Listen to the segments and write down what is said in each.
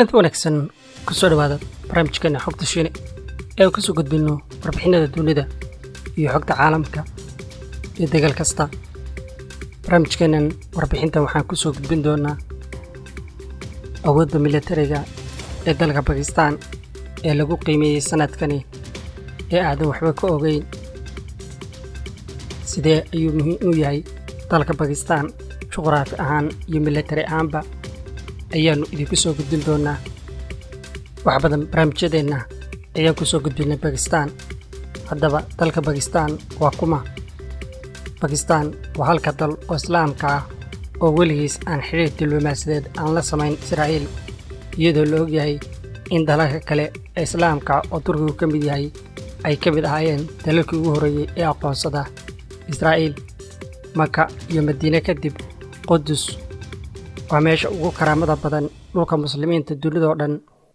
kulanti wanaagsan kusoo dhawaada barnaamijkeena xogta shiine ee aan kasoo gudbinno warbixinada dunida iyo xogta caalamka iyo dagaal kasta barnaamijkeennan warbixintan waxaan kusoo gudbin doonaa awoodda militariga ee dalka bakistaan ee lagu qiimeeyey sanadkani ee aadan waxba ka ogeyn sidee ayuu muhiim u yahay dalka bakistaan juqraafi ahaan iyo militari ahaanba ayaannu idinku soo gudbin doonaa wax badan barnaamijyadeenna ayaan ku soo gudbinnay bakistaan haddaba dalka bakistaan waa kuma bakistaan waa halka dal oo islaamka ah oo weligiis aan xidhiir diblomaasiyadeed aan la samayn israa'iil iyadoo la ogyahay in dalalka kale ee islaamka oo turkigu ka mid yahay ay ka mid ahaayeen dalalkii ugu horreeyey ee aqoonsada israa'iil maka iyo madiine kadib qudus waa meesha ugu karaamada badan dhulka muslimiinta dunidoo dhan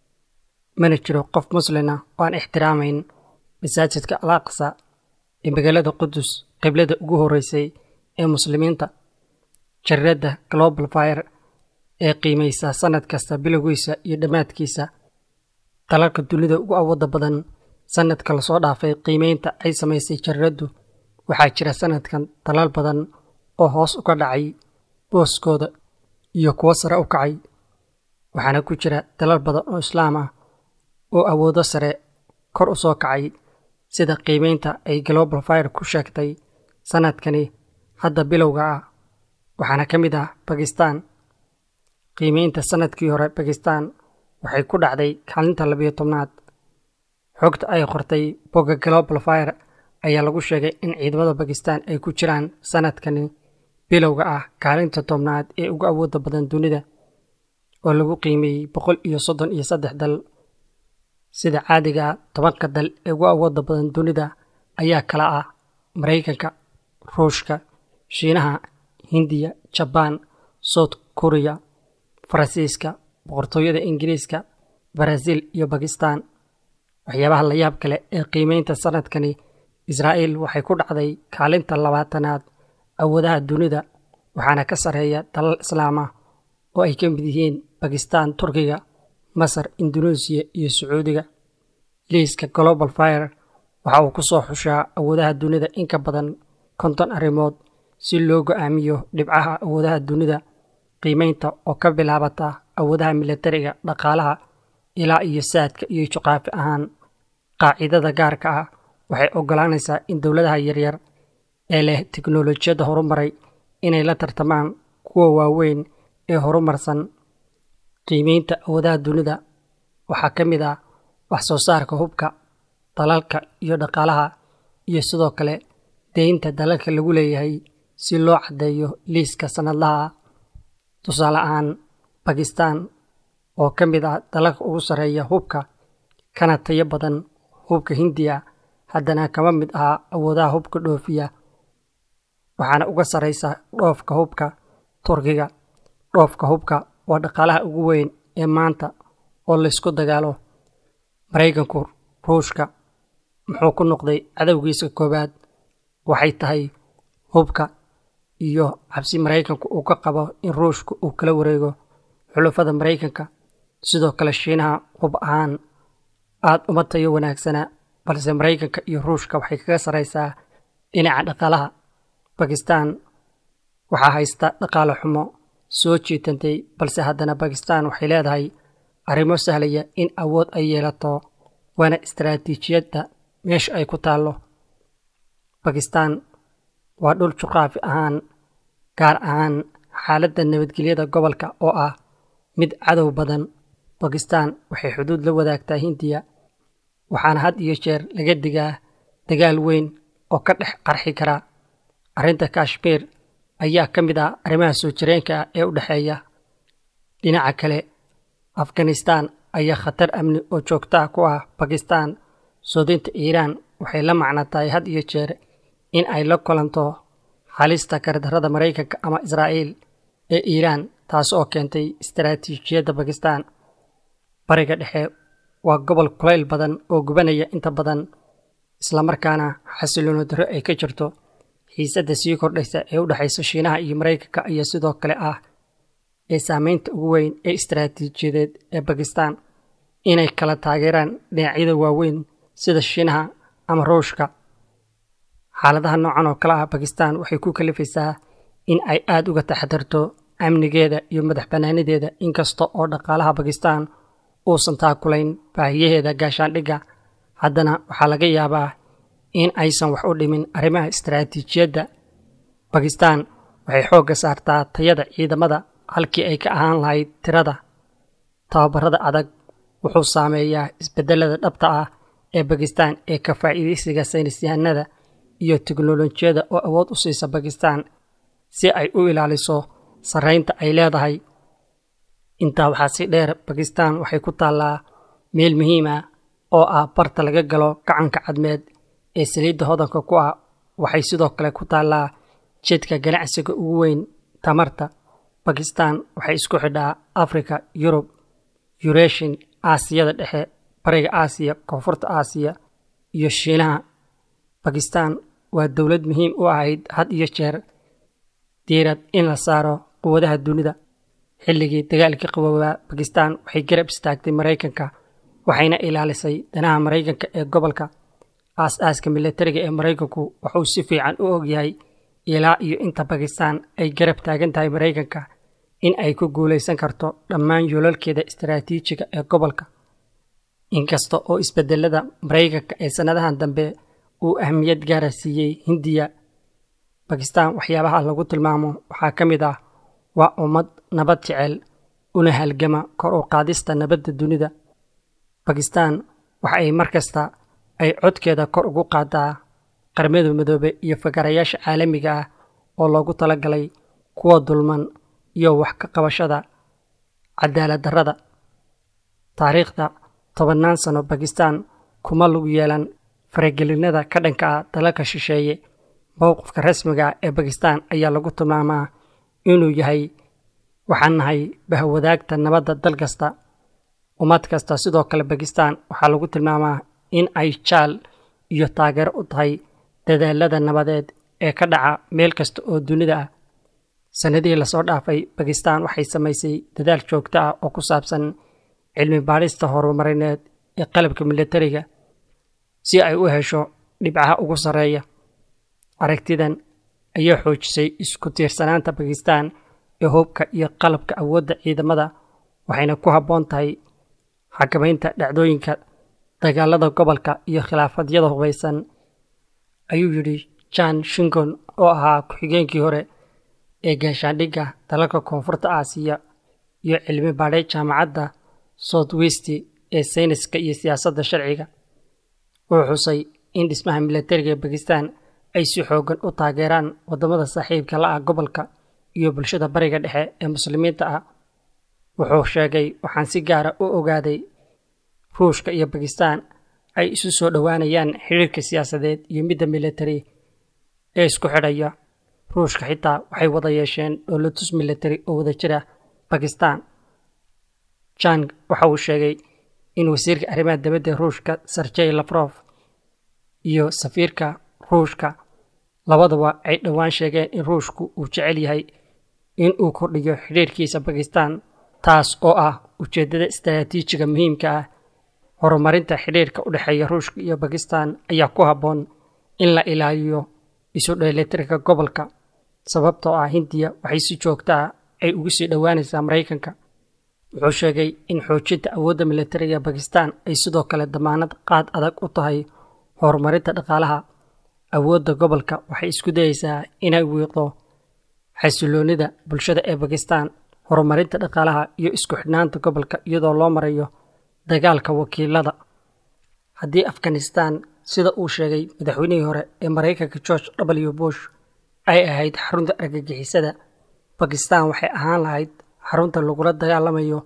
mana jiro qof muslina oo aan ixtiraamayn masaajidka al aqsa ee magaalada qudus qiblada ugu horreysay ee muslimiinta jariradda global fire ee qiimaysa sannad kasta bilowgiisa iyo dhammaadkiisa dalalka dunida ugu awoodda badan sannadka lasoo dhaafay qiimaynta ay samaysay jariraddu waxaa jira sannadkan dalal badan oo hoos uga dhacay booskooda iyo kuwo sare u kacay waxaana ku jira dalal badan oo islaam ah oo awoodo sare kor u soo kacay sida qiimaynta ay global fire ku sheegtay sannadkani hadda bilowga ah waxaana ka mid ah bakistaan qiimaynta sannadkii hore bakistaan waxay ku dhacday kaalinta labiyo tobnaad xogta ay qortay bogga global fire ayaa lagu sheegay in ciidamada bakistaan ay ku jiraan sannadkani bilowga ah kaalinta tobnaad ee ugu awoodda badan dunida oo lagu qiimeeyey boqol iyo soddon iyo saddex dal sida caadiga ah tobanka dal ee ugu awoodda badan dunida ayaa kala ah maraykanka ruushka shiinaha hindiya jabaan south kuriya faransiiska boqortooyada ingiriiska baraaziil iyo bakistaan waxyaabaha la yaab kale ee qiimeynta sannadkani israa'iil waxay ku dhacday kaalinta labaatanaad awoodaha dunida waxaana ka sarreeya dalal islaam ah oo ay ka mid yihiin bakistaan turkiga masar induneesiya iyo sacuudiga liiska global fire waxa uu ku soo xushaa awoodaha dunida in ka badan konton arrimood si loo go'aamiyo dhibcaha awoodaha dunida qiimaynta oo ka bilaabata awoodaha militariga dhaqaalaha ilaa iyo saadka iyo juqaafi ahaan qaacidada gaarka ah waxay oggolaanaysaa in dowladaha yaryar ee leh teknolojiyadda horumaray inay la tartamaan kuwa waaweyn ee horumarsan qiimaynta awoodaha dunida waxaa ka mid ah wax soo saarka hubka dalalka iyo dhaqaalaha iyo sidoo kale deynta dalalka lagu leeyahay si loo caddeeyo liiska sannadlaha ah tusaale ahaan bakistaan oo ka mid ah dalalka ugu sarreeya hubka kana tayo badan hubka hindiya haddana kama mid aha awoodaha hubka dhoofiya waxaana uga sarraysa dhoofka hubka turkiga dhoofka hubka waa dhaqaalaha ugu weyn ee maanta oo laysku dagaalo maraykanku ruushka muxuu ku noqday cadowgiisa koowaad waxay tahay hubka iyo cabsi maraykanku uu ka qabo in ruushka uu kala wareego xulafada maraykanka sidoo kale shiinaha hub ahaan aad uma tayo wanaagsana balse maraykanka iyo ruushka waxay kaga sarraysaa dhinaca dhaqaalaha bakistaan waxaa haysta dhaqaale xumo soo jiitantay balse haddana bakistaan waxay leedahay arrimo sahlaya in awood ay yeelato waana istaraatiijiyadda meesha ay ku taallo bakistaan waa dhul juqraafi ahaan gaar ahaan xaaladda nabadgelyada gobolka oo ah mid cadow badan bakistaan waxay xuduud la wadaagtaa hindiya waxaana had iyo jeer laga digaa dagaal weyn oo ka dhex qarxi kara arrinta kashmiir ayaa ka mid ah arrimaha soo jireenka ah ee u dhexeeya dhinaca kale afghanistaan ayaa khatar amni oo joogtaa ku ah bakistaan soodinta iiraan waxay la macno tahay had iyo jeer in ay la kulanto halista gardarrada maraykanka ama israa'iil ee iiraan taas oo keentay istaraatiijiyadda bakistaan bariga dhexe waa gobol kulayl badan oo gubanaya inta badan islamarkaana xasiloono darro ay ka jirto xiisadda sii kordhaysa ee u dhexaysa shiinaha iyo maraykanka ayaa sidoo kale ah ee saameynta ugu weyn ee istaraatiijiyadeed ee bakistan inay kala taageeraan dhinacyada waaweyn sida shiinaha ama ruushka xaaladaha noocan oo kale ah bakistan waxay ku kalifaysaa in ay aada uga taxadarto amnigeeda iyo madax bannaanideeda inkasta oo dhaqaalaha bakistan uusan taakulayn baahiyaheeda gaashaandhigga haddana waxaa laga yaabaa in aysan wax u dhimin arrimaha istaraatiijiyadda bakistan waxay xoogga saartaa tayada ciidamada halkii ay ka ahaan lahayd tirada tababarada adag wuxuu saameeyaa isbedelada dhabta ah ee bakistan ee ka faa'iidaysiga saynisyahanada iyo teknolojiyada oo awood u siisa bakistan si ay u ilaaliso sarraynta ay leedahay intaa waxaa si dheer bakistan waxay ku taallaa meel muhiim ah oo ah barta laga galo gacanka cadmeed ee saliidda hodanka ku ah waxay sidoo kale ku taallaa jeedka ganacsiga ugu weyn tamarta bakistan waxay isku xidhaa africa yurub yureshin aasiyada dhexe bariga aasiya koonfurta aasiya iyo shiinaha bakistan waa dowlad muhiim u ahayd had iyo jeer diirad in la saaro quwadaha dunida xilligii dagaalkii qaboobaa bakistan waxay garab istaagtay maraykanka waxayna ilaalisay danaha maraykanka ee gobolka aas-aaska milatariga ee maraykanku wuxuu si fiican u ogyahay ilaa iyo inta bakistan ay garab taagan tahay maraykanka in ay ku guulaysan karto dhammaan yoolalkeeda istaraatiijiga ee gobolka inkasta oo isbedelada maraykanka ee sannadahan dambe uu ahmiyad gaara siiyey hindiya bakistan waxyaabaha lagu tilmaamo waxaa ka mid ah waa ummad nabad jecel una halgama kor u qaadista nabadda dunida bakistan waxa ay mar kasta ay codkeeda kor ugu qaadaa qarmada midoobe iyo fakarayaasha caalamiga ah oo loogu talagalay kuwa dulman iyo wax ka qabashada cadaalad darrada taariikhda tobannaan sano bakistan kuma lagu yeelan faragelinada ka dhanka ah dalalka shisheeye mowqifka rasmiga ah ee bakistan ayaa lagu tilmaamaa inuu yahay waxaan nahay bahwadaagta nabadda dal kasta ummad kasta sidoo kale bakistan waxaa lagu tilmaamaa in ay jaal iyo taageero u tahay dadaalada nabadeed ee ka dhaca meel kasta oo dunida ah sannadihii lasoo dhaafay bakistan waxay samaysay dadaal joogto ah oo ku saabsan cilmi baadhista horumarineed ee qalabka milatariga si ay u hesho dhibcaha ugu sarreeya aragtidan ayaa xoojisay isku tiirsanaanta bakistan ee hubka iyo qalabka awoodda ciidamada waxayna ku habboon tahay xakamaynta dhacdooyinka dagaalada gobolka iyo khilaafadyada hubaysan ayuu yidhi jan shingon oo ahaa ku-xigeenkii hore ee gaashaandhigga dalalka koonfurta aasiya iyo cilmi baadhay jaamacadda south west ee sayniska iyo siyaasadda sharciga wuxuu xusay in dhismaha milatariga ee bakistan ay si xoogan u taageeraan waddamada saaxiibka la ah gobolka iyo bulshada bariga dhexe ee muslimiinta ah wuxuu sheegay waxaan si gaara u ogaaday ruushka iyo bakistan ay isu soo dhowaanayaan xiriirka siyaasadeed iyo midda milatari ee isku xidhaya ruushka xitaa waxay wada yeesheen dhoolatus milatari oo wada jira bakistan jang waxa uu sheegay in wasiirka arrimaha dibadda ruushka serjey lafrof iyo safiirka ruushka labadaba ay dhowaan sheegeen in ruushku uu jecel yahay in uu kordhiyo xidhiirkiisa bakistan taas oo ah ujeeddada istaraatiijiga muhiimka ah horumarinta xidhiirka u dhexeeya ruushka iyo bakistan ayaa ku habboon in la ilaaliyo isu dheelitirka gobolka sababtoo ah hindiya waxay si joogta ah ay ugu sii dhowaanaysaa maraykanka wuxuu sheegay in xoojinta awoodda milatariga bakistan ay sidoo kale damaanad qaad adag u tahay horumarinta dhaqaalaha awoodda gobolka waxay isku dayeysaa inay wiiqdo xasiloonida bulshada ee bakistan horumarinta dhaqaalaha iyo isku xidhnaanta gobolka iyadoo loo marayo dagaalka wakiilada haddii afghanistan sida uu sheegay madaxweynihii hore ee maraykanka george w bush ay ahayd xarunta argagixisada bakistan waxay ahaan lahayd xarunta lagula dagaalamayo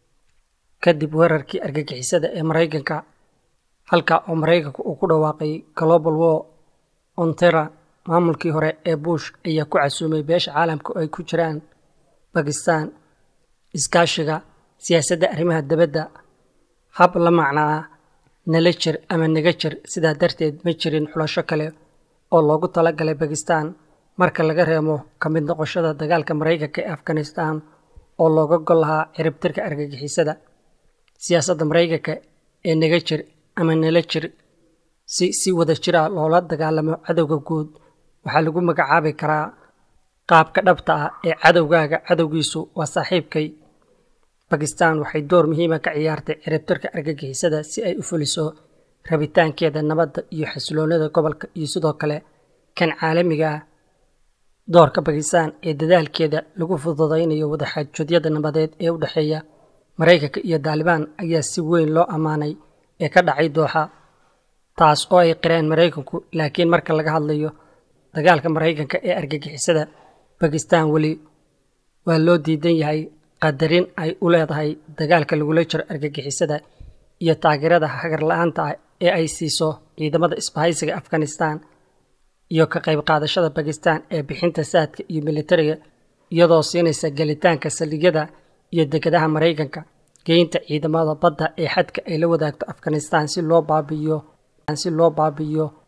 kadib weerarkii argagixisada ee maraykanka halka oo maraykanka uu ku dhawaaqay global war ontera maamulkii hore ee bush ayaa ku casuumay beesha caalamka oo ay ku jiraan bakistan iskaashiga siyaasadda arrimaha dibadda hab la macnaa nala jir ama naga jir sidaa darteed ma jirin xulasho kale oo loogu talagalay bakistan marka laga reemo ka mid noqoshada dagaalka maraykanka ee afghanistan oo looga gol lahaa ciribtirka argagixisada siyaasadda maraykanka ee naga jir ama nala jir si si wada jira loola dagaalamo cadowga guud waxaa lagu magacaabi karaa qaabka dhabta ah ee cadowgaaga cadowgiisu waa saaxiibkay bakistan waxay door muhiima ka ciyaartay ciribtirka argagixisada si ay u fuliso rabitaankeeda nabadda iyo xasiloonada gobolka iyo sidoo kale kan caalamiga ah doorka bakistan ee dadaalkeeda lagu fududaynayo wadaxaajodyada nabadeed ee u dhexeeya maraykanka iyo daalibaan ayaa si weyn loo ammaanay ee ka dhacay dooxa taas oo ay qireen maraykanku laakiin marka laga hadlayo dagaalka maraykanka ee argagixisada bakistan weli waa loo diidan yahay qadarin ay u leedahay dagaalka lagula jiro argagixisada iyo taageerada hagar la-aanta ah ee ay siiso ciidamada isbahaysiga afghanistan iyo ka qayb qaadashada bakistan ee bixinta saadka iyo militariga iyadoo siinaysa gelitaanka saldhigyada iyo degadaha maraykanka geynta ciidamada badda ee xadka ay la wadaagto afghanistan si loo baabi'iyo si loo baabi'iyo